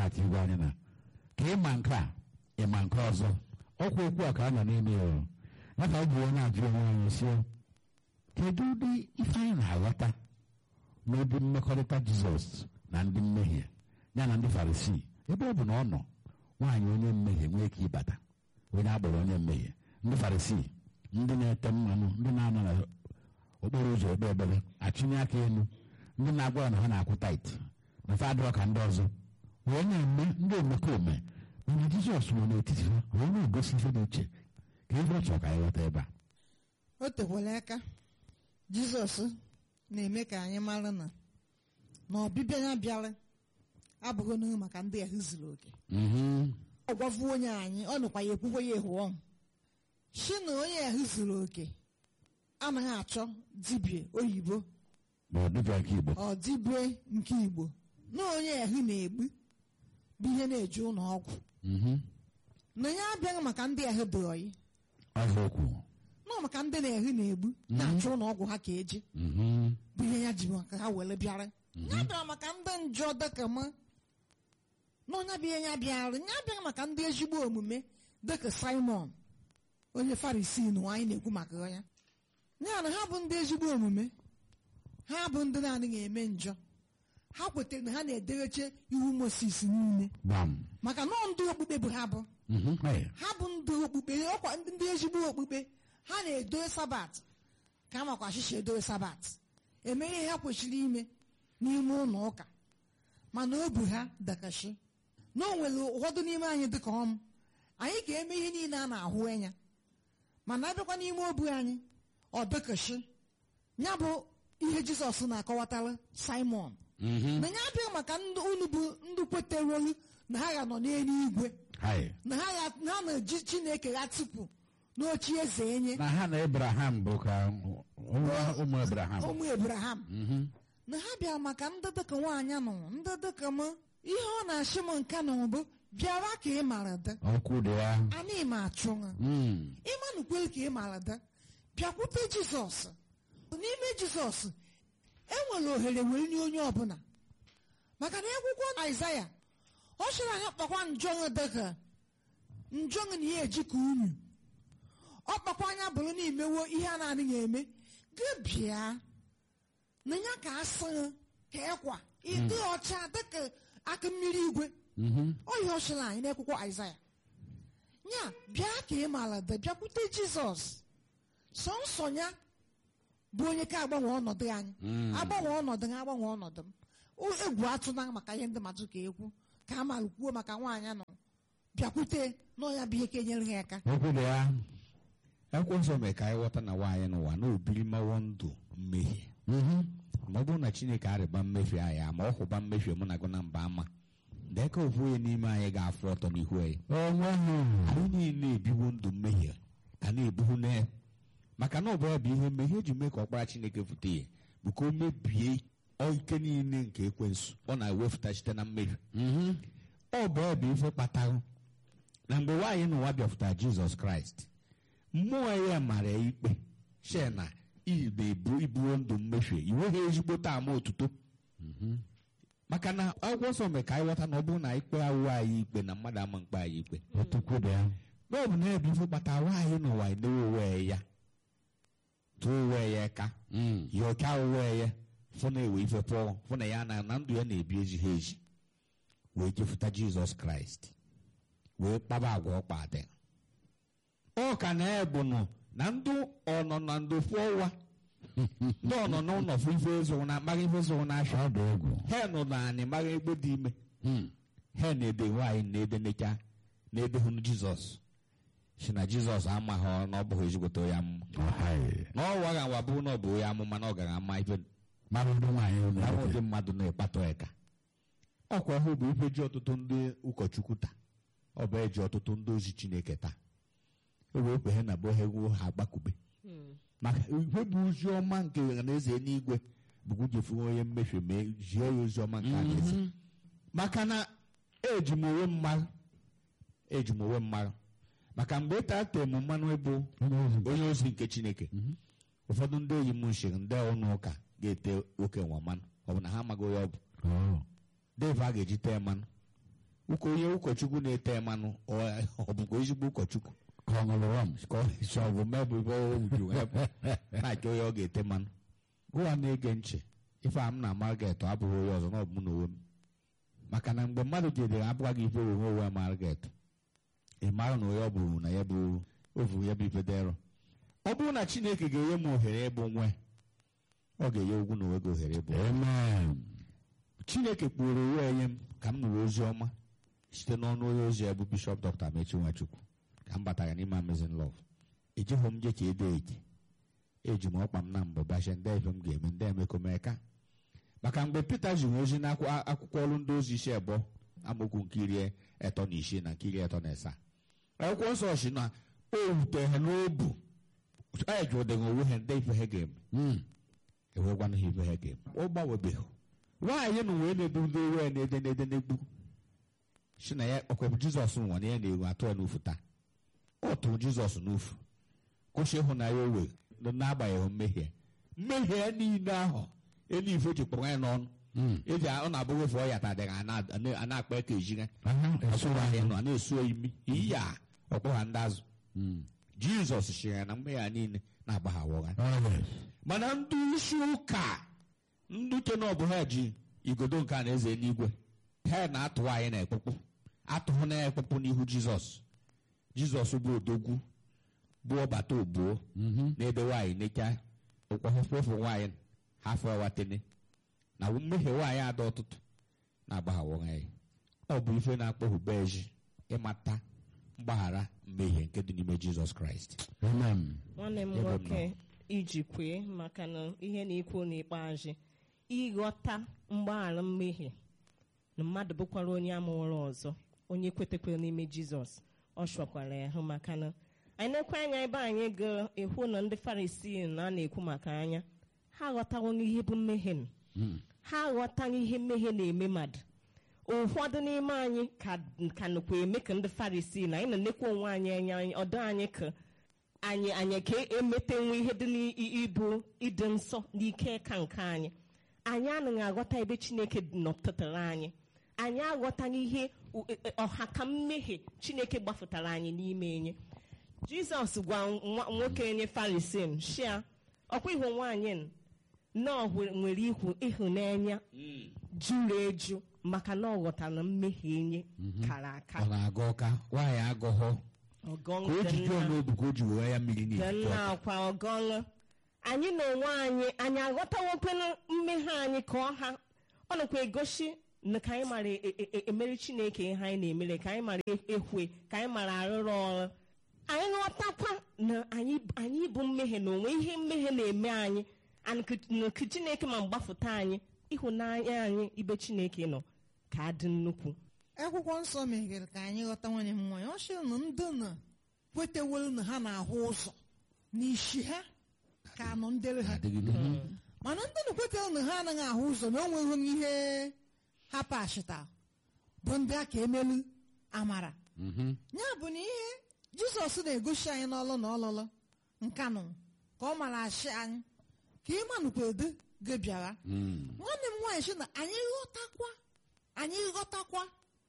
na-ata igwe anyị na ka ịma nke a ịma nke ọzọ ọkwa okwu a ka a nọ n'ime ya o. ya ka ọ bụ onye ajụ onwe anyị si kedu ụdị ife anyị na-aghọta n'ụdị mmekọrịta jizọs na ndị mmehie ya na ndị farisii ebe ọ bụ na ọ nọ nwaanyị onye mmehie nwee ike ịbata onye agboro onye mmehie ndị farisii ndị na-ete mmanụ ndị na-anọ n'okporo ụzọ ekpe ekpere achịnye aka elu ndị na-agwa ya na ha na-akwụ tait na fa adịrọ ka ndị ọzọ wee na-eme ndị omekome mana jizọs nọ n'etiti ha wee na-egosi ife dị iche ka ife ọ chọrọ ka anyị ghọta ebe a o tekwala aka jizọs na-eme ka anyị mara na na ọbịbịa ya bịara abụghị n'ihe maka ndị ahụ zuru oke Mhm. ọ gwafu onye anyị ọ nụkwa ya ekwukwe ya ehu ọnụ si na onye ahụ zuru oke anaghị achọ dibịa oyibo bụ dibịa nke igbo ọ dibịa nke igbo na onye ahụ na-egbu bụ ihe na-eje ụlọ ọgwụ Mhm. na ya abịaghị maka ndị ahụ dị oyi ọzọ okwu nọ maka ndị na-ehu na-egbu na-achọ ụlọ ọgwụ ha ka eje Mhm. bụ ihe ya ji maka ha were bịara ya bịara maka ndị njọ dịka m na onye bụ ihe ya bịara ya bịara maka ndị ezigbo omume dịka simon onye farisi na anyị na-ekwu maka ya ya na ha bụ ndị ezigbo omume ha bụ ndị na-adịghị eme njọ ha kwetara na ha na-edereche iwu moses niile gbam maka na ọ ndị okpukpe bụ ha bụ Mhm. Hey. ha bụ ndị okpukpe ọkwa ndị ndị ezigbo okpukpe ha na-edowe sabat ka a makwa achịcha edowe sabat eme ihe ha kwesịrị ime n'ime ụlọ ụka mana obu ha dakashi na o nwere ụfọdụ n'ime anyị dịka ọm anyị ga-eme ihe niile a na-ahụ anya mana abịakwa n'ime obu anyị ọ dakashi ya bụ ihe jizọs na-akọwatara simon Mhm. na ya abịaghị maka ndị unu bụ ndị kweterelu na ha ga nọ n'eluigwe Hey. na ha ya- na ha na-eji chineke ha tupu n'ochi eze enye na ha na ebraham bụ ka ụmụ ụmụ ebraham ụmụ ebraham Mhm. na ha bịara maka ndị dịka nwaanyị nọ ndị dịka m ihe ọ na-achị m nke na bụ bịara ka ị mara dị okwu dị ya anyị ma achụ ha Mm. ịmanụkwere ka ị mara dị bịakwute jizọs n'ime jizọs enwere ohere were nye onye ọbụla maka na akwụkwọ aịzaya ọ chọrọ anyị kpakwa njọṅụ dịka njọṅụ na ihe eji ka unyu ọ kpakwa anya bụrụ na imewo ihe a na-adịghị eme gị bịa na ya ka asa ka ekwa ịdị ọcha dịka aka mmiri igwe Mhm. ọ ihe ọ chọrọ anyị n'akwụkwọ aịzaya ya bịa ka ị maara dị bịakwute jizọs sọnsọ ya bụ onye ka agbanwe ọnọdụ anyị Mm. agbanwe ọnọdụ ha agbanwe ọnọdụ m O- egwu atụna maka ihe ndị mmadụ ka ekwu ka a mara kwuo maka nwaanyị nọ bịakwute n'ọnya bụ ihe ka enyere ha aka okwu dị ya akwụkwọ nsọ mee ka anyị ghọta na nwaanyị n'ụwa na obiri mawo ndụ mmehie Mhm. ma ọ bụrụ na chineke arịba mmehie anyị ama ọ hụba mmehie mụ na gụ na mba ama dee ka ofu onye n'ime anyị ga-afụ ọtọ n'ihu anyị onwe ha anyị niile ebiwo ndụ mmehie ka na-ebuhu na ya maka na ọ bụ ya bụ ihe mmehie eji mee ka ọkpara chineke fute ya bụ ka o mebie ike niile nke ekwensu ọ na-ewepụta site na mmehie Mhm. ọ bụ ya bụ ife kpatara na mgbe nwaanyị n'ụwa bịapụtara jizọs kraịst mmụọ ya mara ya ikpe she na ị na-ebu ibuo ndụ mmehie iweghị ezigbo ama otuto maka na akwụkwọ nsọ mere ka anyị ghọta na ọ bụrụ na ikpe awụ anyị ikpe na mmadụ ama mkpe anyị ikpe otukwu dị ya na ọ bụ na ebe ife kpatara nwaanyị n'ụwa enewe onwe ya tụọ onwe ya ka Mm. ya ọka onwe ya fụ na ewe ife pụọ fụ na ya na na ndụ ya na-ebi ezighi ezi wee jefuta jizọs kraịst wee kpaba agwa ọkpa adị ọ ka na-ebu nụ na ndụ ọnọ na ndụ fụọ ụwa ndị ọnọ n'ụlọ fụ ife zụrụ na amaghị ife zụrụ n'afịa ọ dị egwu he nọ na anị maghị egbe dị ime Mm. he na-ede nwaanyị na-ede necha na-edehụ jizọs si na jizọs amaghị ọ na ọ bụghị ezigbote ya amụma Ọhaị. na ọ waga nwa bụrụ na ọ bụ ya amụma na ọ gara ama ife mara ụdị nwaanyị ụlọ ahụ ebe. ndị mmadụ na-ekpatọ eka ọkwa ahụ bụ ife ji ọtụtụ ndị ụkọchukwu taa ọ bụ eji ọtụtụ ndị ozi chineke taa e wee kwe ha na bụ ha egwu ha agbakube maka ihe bụ ozi ọma nke ọhanaeze n'igwe bụ jefu onye mmehie mee zie ya ozi ọma nke alaeze maka na eji m onwe mmarụ eji m onwe mmarụ maka mgbe taa tee m mmanụ ịbụ Onye ozi. onye ozi nke chineke ụfọdụ ndị enyi m nshiri ndị ọnụ ụka ga-ete oke nwa mmanụ ọ bụ na ha amaghị onye ọ bụ Oh. dave a ga-eji tee mmanụ ụka onye ụkọchukwu na-ete mmanụ ọ ọ bụkwa ezigbo ụkọchukwu ka ọ ṅụrụ rọm ka ọ sọ ọ bụ mebụ ibe o wuru na-achọ onye ọ ga-ete mmanụ gụwa na-ege ntị ife a m na-ama ga-eto abụghị onye ọzọ na ọ bụ mụ na onwe m maka na mgbe mmadụ jedere abụga gị ife onwe onwe ya mara ga-eto ị mara na onye ọ bụrụ na ya bụ ovu ya bụ ife dịrọ ọ bụrụ na chineke ga-enye m ohere ịbụ nwe ọ ga-enye ugwu na onwe gị ohere ịbụ nwe. amen chineke kpụrụ onwe enye m ka m nụrụ ozi ọma site n'ọnụ onye ozi ya bụ bishọp dr amechi nwachukwu ka m batara n'ime amazing love ejighị m je ka ede eji eji m ọkpa m na mbụ bashe ndị ife m ga-eme ndị emekomeka maka mgbe pete ziri ozi n'akwụkwọ ọrụ ndị ozi isi abụọ amaokwu nke iri etọ na isii na nke iri etọ na asaa akwụkwọ nsọ si na o wutere ha n'obu anyị jụdịghị onwe ha ndị ife ha ga-eme Mm. enwekwana ha ife ha ga-eme ọ gbanwebeghị nwaanyị na wee na-ebu ndị owe na-ede na-ede na-egbu si na ya ọkwebụ jizọs nwa na ya na-eru atụ ya n'ufu taa ọ tụrụ jizọs n'ufu kwụsị ịhụnanya o were n'agbanyeghị mmehie mmehie ya niile ahụ elu ife ji kpọrọ ya n'ọnụ Mm. eji ọ na-abụghị ofe ọ yatadịghị a na-akpa eke ejigha Aha, esoro ahịa anyị. nọ a na-esu imi iyi a ọkpọ ha ndị azụ Mm. jizọs chịrị ya na mmehie ya niile na-agbaghawa Oh, yes. mana ndị isi ụka ndị uche na ọbụ ha ji igodo nke a na eze n'igwe ha na-atụ anyị na ekpukpu atụhụ na ekpukpu n'ihu jizọs jizọs bụ odogwu bụ ọbata ogbuo Mhm. na-ebe nwaanyị necha ụkwafefu nwaanyị hafọ watene na mmehie nwaanyị ada ọtụtụ na-agbaghawa anyị ọ bụ ife na-akpọghube ezi ịmata mgbaghara mmehie nke dị n'ime jizọs kraịst Amen. nwanne m Ebe m nwoke iji kwee maka na ihe na-ekwu n'ikpeazụ ịghọta mgbaghara mmehie na mmadụ bụkwara onye amụrụ ọzọ onye kwetekwere n'ime jizọs ọ chọkwara ya hụ maka na anyị na-ekwe anya ebe anyị ga-ekwu na ndị farisii na a na-ekwu maka anya ha aghọtawo ihe bụ mmehie nụ. Mm. ha aghọtaghị ihe mmehie na-eme mmadụ ụfọdụ n'ime anyị ka ka nụkwa eme ka ndị farisii na anyị na-enekwa onwe anyị anya anyị- ọdọ anyị ka anyị anyị ka emetenwu ihe dị n'ịbụ ịdị nsọ n'ike ka nke anyị anyị anaghị aghọta ebe chineke nọtụtara anyị anyị aghọtaghị ihe u- e- e- ọha ka mmehie chineke gbafụtara anyị n'ime enye jizọs gwa nwa- nwoke onye farisin shia ọkwa ihu nwaanyị n- na ọ hwe- nwere ihu ịhụnanya juru eju maka na ọ ghọtara mmehie enye kara aka ọ na-aga ọka nwaanyị agọghọ ọgọṅụ ka o dị ji jụọ nna- n'obu ka o ji wee ya mmiri dị n'ikuku nna akwa ọgọṅụ anyị na onwe anyị anyị aghọtawokwana mmehie anyị ka ọha ọ nakwa egosi na ka anyị mara e- e- e- emere chineke ihe anyị na-emere ka anyị mara e- ekwe ka anyị mara arụrụ ọrụ anyị ghọtakwa na anyị anyị bụ mmehie na onwe ihe mmehie na-eme anyị and ka- na ka chineke ma mgbafụta anyị ịhụnanya anyị ibe chineke nọ ka adị nnukwu akwụkwọ nsọ meghere ka anyị ghọta nwanyị m nwanyị ọ sịrị na ndị na kwetewolu na ha na-ahụ ụzọ n'isi ha ka nọ ndere ha Adịgide. mana ndị na kwetewolu na ha anaghị ahụ ụzọ na o nweghị ihe ha pashita bụ ndị a ka emelu amara Mhm. ya bụ na ihe jizọs na-egosi anyị n'ọlụ na ọlụlụ nkanụ ka ọ mara achị anyị ka ịmanụkwa edo gị bịara Mm. nwanne m nwaanyị sị na anyị ghọtakwa anyị ghọtakwa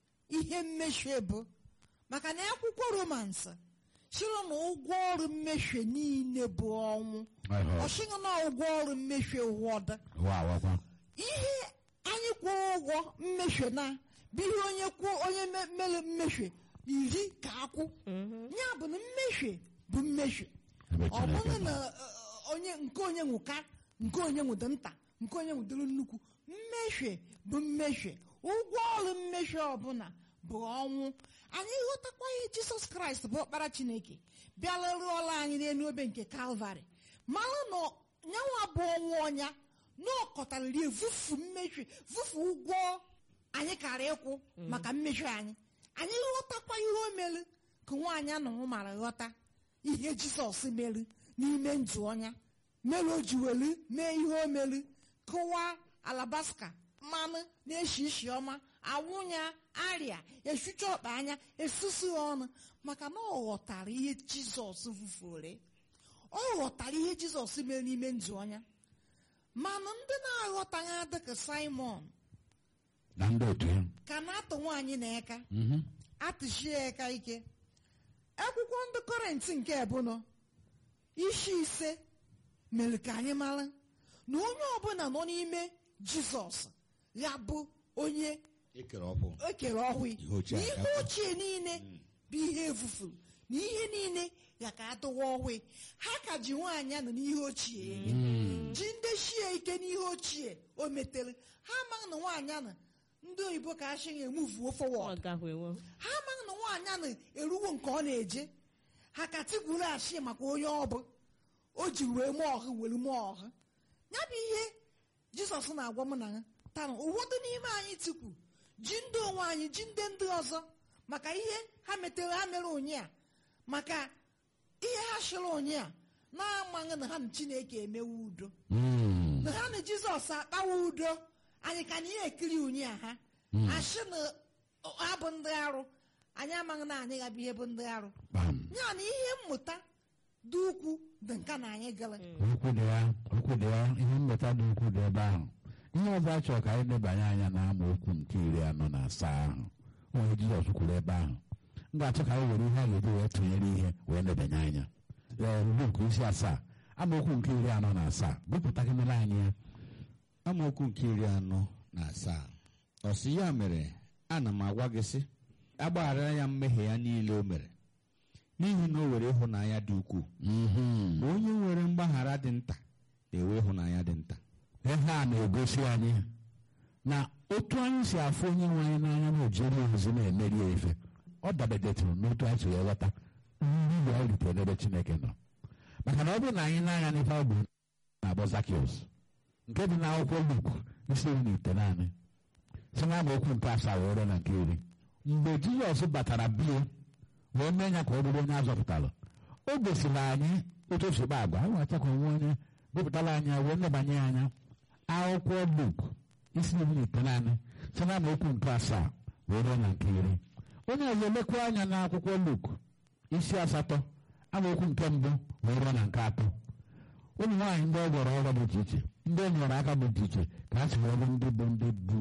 ihe mmehie bụ maka na akwụkwọ romans sịrị na ụgwọ ọrụ mmehie niile bụ ọnwụ Ọhọ. ọ sịghị na ụgwọ ọrụ mmehie wọda Wa awakwa. ihe anyị kwụọ ụgwọ mmehie na bụ ihe onye kwuo onye me- mere mmehie iri ka akwụ ya bụ na mmehie bụ mmehie Ebe ọ Chineke bụghị nọ. na uh, onye nke onye nwụka nke onye nwụdo nta nke onye nwụdoro nnukwu mmehie bụ mmehie ụgwọ ọrụ mmehie ọbụla bụ ọnwụ anyị ghọtakwa ihe jisọs kraịst bụ ọkpara chineke bịala rụọla anyị n'elu obe nke kalvarị mara na nyanwa bụ ọnwụ ọnya na ọkọtarịrị evufu mmehie vufu ụgwọ anyị kara ịkwụ maka mmehie anyị anyị ghọtakwa ihe o mere ka nwaanyị anụrụ mara ghọta ihe jizọs mere n'ime ndụ ọnya mere o ji welu mee ihe o mere kụwa alabaska mmanụ na-eshi isi ọma awụnya arịa esucha ọkpa anya esusu ya ọnụ maka na ọ ghọtara ihe jizọs fufure ọ ghọtara ihe jizọs mere n'ime ndụ ọnya mana ndị na-aghọtaghị adịka simon Na ndị otu ya. ka na-atụ nwaanyị na eka Mhm. atụchie ya aka ike akwụkwọ ndị kọrentị nke ebụnọ isi ise mere ka anyị mara na onye ọbụla nọ n'ime jizọs ya bụ onye ekere ọkụ ekere ọhụụ Ihe ochie na ihe aga- ochie niile bụ ihe efufuru na ihe niile ya ka adụwa ọhụụ ha ka ji nwaanyị anọ n'ihe ochie eme ji ndị shie ike n'ihe ochie o metere ha amaghị na nwaanyị anọ ndị oyibo ka asị emuvuo fọwọd ọ gahwewo ha amaghị na nwaanyị a na-eruwo nke ọ na-eje ha ka tigburu achị maka onye ọ bụ o ji wee mụọ ọhụ were mụọ ọhụ ya bụ ihe jizọs na-agwa m na ya taa ụfọdụ n'ime anyị tikwu ji ndị onwe anyị ji ndị ndị ọzọ maka ihe ha metere ha mere onye a maka ihe ha chịrị onye a na-amaghị na ha na chineke emewe udo Mm. na ha na jizọs akpawa udo anyị ka anyị ekiri unyi a ha asị na ha bụ ndị arụ anyị amaghị na anyị gabụ ihe bụ ndị arụ Bam. ya na ihe mmụta dị ukwu dị nka na anyị gara okwu dị ya okwu dị ya ihe mmụta dị ukwu dị ebe ahụ ihe ọzọ a chọrọ ka anyị lebanye anya na amaokwu nke iri anọ na asaa ahụ onye jizọs kwuru ebe ahụ m ga-achọ ka anyị were ihe a ga-eji wee tụnyere ihe wee lebanye anya Ee, Luk isi asaa amaokwu nke iri anọ na asaa gụpụta gị mere anyị ya amaokwu nke iri anọ na asaa ọ sị ya mere ana m agwa gị sị agbaghara ya mmehie ya niile o mere n'ihi na o were ịhụnanya dị ukwuu Mhm. ma onye nwere mgbaghara dị nta na-enwe ịhụnanya dị nta ihe a na-egosi anyị na otu anyị si afụ onye nwe anyị n'anya na ojiri ozi na-emeri ya ife ọ dabedetụrụ n'otu anyị si wee ghọta nri ya ritere n'ebe chineke nọ maka na ọ bụrụ na anyị na-anya n'ife ọ bụ na-akpọ zakios nke dị n'akwụkwọ luk isi iri na ite naanị si na amaokwu nke asaa wee ruo na nke iri mgbe jizọs batara bie wee mee ya ka ọ bụrụ onye azọpụtara o gosiri anyị otu o si kpa agwa anyị weta ka onwe onye gụpụtara anyị wee nebanye ya anya akwụkwọ luk isi iri na ite naanị si na amaokwu nke asaa wee ruo na nke iri onye ọzọ elekwa anya n'akwụkwọ luk isi asatọ amaokwu nke mbụ wee ruo na nke atọ ụmụ nwaanyị ndị ọ gwọrọ ọrụ dị iche iche ndị e nyere aka dị iche iche ka ha si wee bụ ndị bụ ndị bụ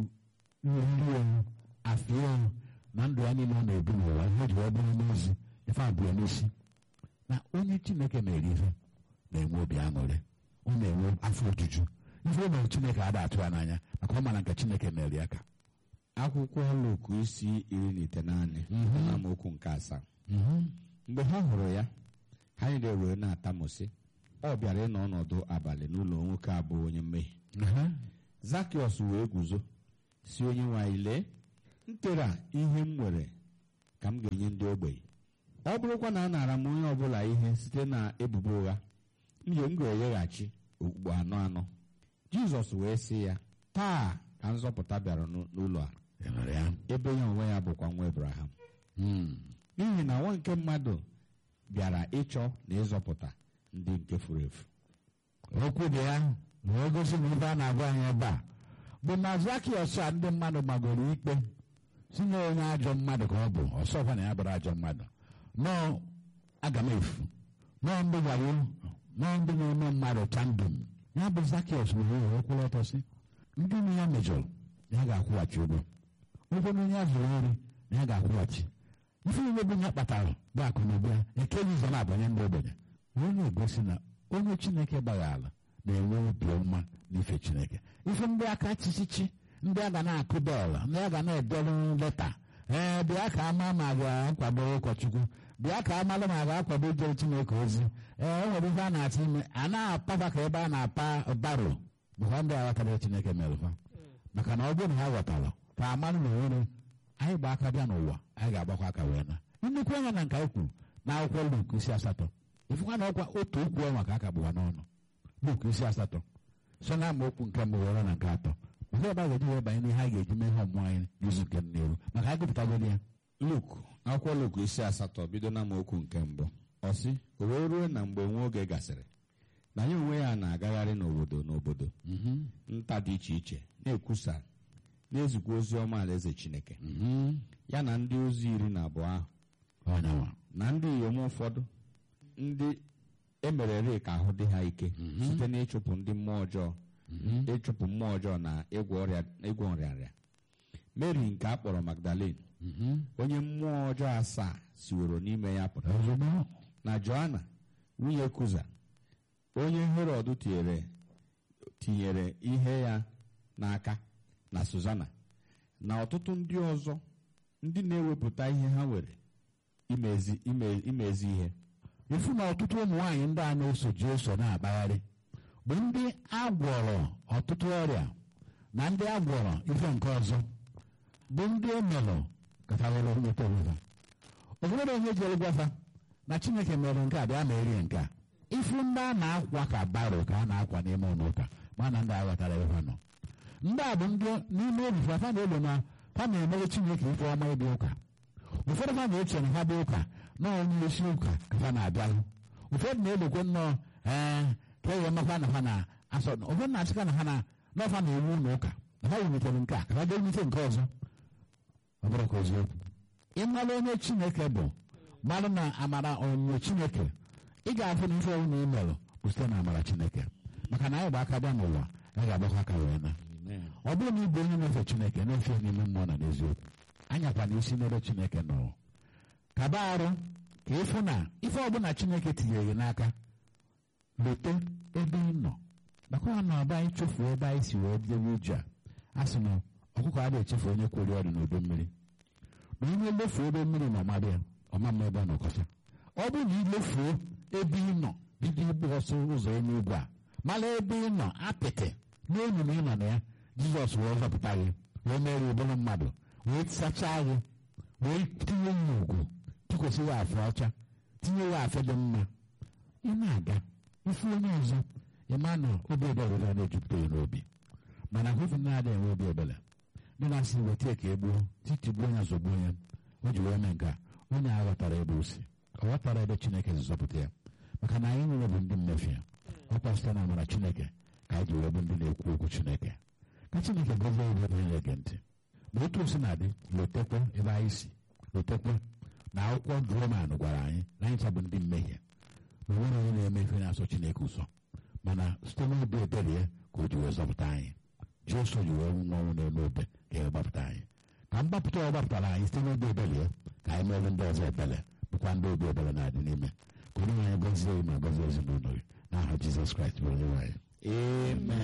nri ewu afọ ewu na ndụ ya niile ọ na-ebi n'ụwa ihe o ji wee bụrụ n'ozi ife abụọ n'isi na onye chineke mere ihe na-enwe obi aṅụrị ọ na-enwe afọ ojuju ife o mere chineke ada atụ ya n'anya maka ọ mara nke chineke mere ya ka akwụkwọ Luk isi iri na itenaanị na amaokwu nke asaa Mhm. mgbe ha hụrụ ya ha niile wee na-atamụsị ọ bịara ịnọ ọnọdụ abalị n'ụlọ nwoke abụọ onye mmehie Aha. zakiọs wee guzo si onye nwe anyị lee nkere a ihe m nwere ka m ga-enye ndị ogbenye ọ bụrụkwa na a nara m onye ọbụla ihe site na ebubo ụgha m ga- m ga-enyeghachi okpukpe anọ anọ jizọs wee sị ya taa ka nzọpụta bịara n'ụ- n'ụlọ a Ị nụrụ ya ebe ya onwe ya bụkwa nwa ebraham Mm. n'ihi na nwa nke mmadụ bịara ịchọ na ịzọpụta ndị nke furu efu okwu dị ya wee gosi na ife a na-agwa anyị ebe a bụ na zakiọs a ndị mmadụ gbagoro ikpe si na onye ajọ mmadụ ka ọ bụ ọsọkwa na ya bụrụ ajọ mmadụ nọọ aga m efu nọọ ndị wayo nọọ ndị na-eme mmadụ chandum ya bụ zakiọs were wee kwụrụ ọtọ si ndị nne ya mejọrọ na ya ga-akwụghachi ụgwọ ụgwọ na onye a zụrụ ori na ya ga-akwụghachi ife niile bụ ya kpatara bụ akụ na ụba ya ekeghị ụzọ na-abanye ndị ogbenye wee na-egosi na onye chineke gbaghara na-enwe obi ọma n'ife chineke ife ndị aka chichichi ndị a ga na-akụ bọọlụ ndị a ga na-edere leta ee bịa ka ama ma ga-akwado ụkọchukwu bịa ka amalụ ma ga-akwado ijere chineke ozi ee o nwere ife a na-atụ ime a na-apafa ka ebe a na-apa baro bụkwa ndị aghọtara chineke merụfa maka na ọ bụrụ na ha ghọtara ka amalụ na onwere anyị gba aka bịa n'ụwa anyị ga-agbakwa aka wee na nnukwu anya na nke anyị kwuru na akwụkwọ Luk isi asatọ ifụkwa na ọkwa otu okwu ọnwa ka a kagbụwa n'ọnụ Luk isi asatọ so na amaokwu nke mbụ were na nke atọ nke ebe a ga-eji wee banye n'ihe a ga-eji mee ihe ọmụmụ anyị n'izu nke n'iru maka anyị gụpụtagoro ya luk akwụkwọ luk isi asatọ bido na amaokwu nke mbụ ọ sị o wee ruo na mgbe nwa oge gasịrị na ya onwe ya na-agagharị n'obodo n'obodo nta dị iche iche na-ekwusa na-ezikwa ozi ọma alaeze chineke ya na ndị ozi iri na abụọ ahụ ọnyanwa na ndị inyom ụfọdụ ndị emerere ka ahụ dị ha ike site n'ịchụpụ ndị mmụọ ọjọọ ịchụpụ mmụọ ọjọọ na ịgwọ ọrịa ịgwọ nrịanrịa mary nke a kpọrọ magdalene onye mmụọ ọjọọ asaa siworo n'ime ya pụta ozugbo na joana nwunye kuza onye herọd tinyere tinyere ihe ya n'aka na suzana na ọtụtụ ndị ọzọ ndị na-ewepụta ihe ha nwere imezi ime- imezi ihe ifu na ọtụtụ ụmụ nwaanyị ndị a na-eso Jesu na-akpagharị bụ ndị agwọrọ ọtụtụ ọrịa na ndị agwọrọ ife nke ọzọ bụ ndị emelụ katawere nweta onwe ha onwere onye jere gwafa na Chineke mere nke a bịa ma erie nke a ifu ndị a na-akwa ka baro ka a na-akwa n'ime ụlọ ụka ma na ndị aghọtara ebe ha nọ ndị a bụ ndị n'ime obi fa fa na-elo na fa na-emere Chineke ife ọma ịdị ụka ụfọdụ ha na-eche na ha dị ụka na onye isi ụka ka ha na-abịalụ ụfọdụ na-elokwe nnọọ ee ka e makwa na ha na-asọ ụfọdụ na-achịkwa na ha na n'ọfa na-ewu ụlọ ụka na ha wulitere nke a ka ha ga-ewulite nke ọzọ ọ bụrụ ka eziokwu ịmara onye Chineke bụ mara na amara onyinyo Chineke ị ga-afụ na ife ọbụla ị merụ bụ site na amara Chineke maka na anyị gba aka bịa n'ụwa anyị ga-agbakwa aka wee na ọ bụrụ na ị bụ onye na-efe Chineke na-efe n'ime mmụọ na n'eziokwu anyakwa na isi n'ebe Chineke nọ kaba arụ ka ịfụ na ife ọbụla Chineke tinyere gị n'aka lote ebe ị nọ maka na ọba anyị chefuo ebe anyị si wee dewe uju a a sị na ọkụkọ a na-echefu onye kwere ọdụ n'udo mmiri na onye lefuo ebe mmiri nọ mmadụ ya ọma mma ebe ọ nọkọta ọ bụrụ na ilefuo ebe ị nọ bido igbu ọsọ ụzọ elu ugwu a mara ebe ị nọ apịtị n'elu na ị nọ na ya Jizọs wee zọpụta gị wee mere ụbụrụ mmadụ wee sachaa gị wee tinye ya ugwu tụkwasị ya afọ ọcha tinye ya afọ dị mma ị na-aga ifu onye ọzọ ịma na obi ebere ga na-ejupụta ya n'obi mana hụfụ na-adịghị enwe obi ebere ndị na-asị weta ka e gbuo titigbuo ya zọgbuo ya o ji wee mee nke a onye aghọtara ebe o si ọ ghọtara ebe Chineke si zọpụta ya maka na anyị nwere bụ ndị mmefu ya ọkwa site na amara Chineke ka anyị ji wee bụ ndị na-ekwu okwu Chineke ka Chineke gọzie ebe onye na-ege ntị ma otu o si na-adị lotekwe ebe anyị si lotekwe na akwụkwọ Roman gwara anyị na anyị chabụ ndị mmehie na onwere onye na-eme ife na-asọ Chineke ụsọ mana site n'obi ebere ya ka o ji wee zọpụta anyị Jesu ji wee nwụọ ọnwụ n'elu obe ka e gbapụta anyị ka mgbapụta ọ gbapụtara anyị site n'obi ebere ya ka anyị mere ndị ọzọ ebere bụkwa ndị obi ebere na-adị n'ime ka onye nwe anyị gọzie ma gọzie ezinụlọ gị n'aha Jizọs Kraịst bụ onye nwe anyị amen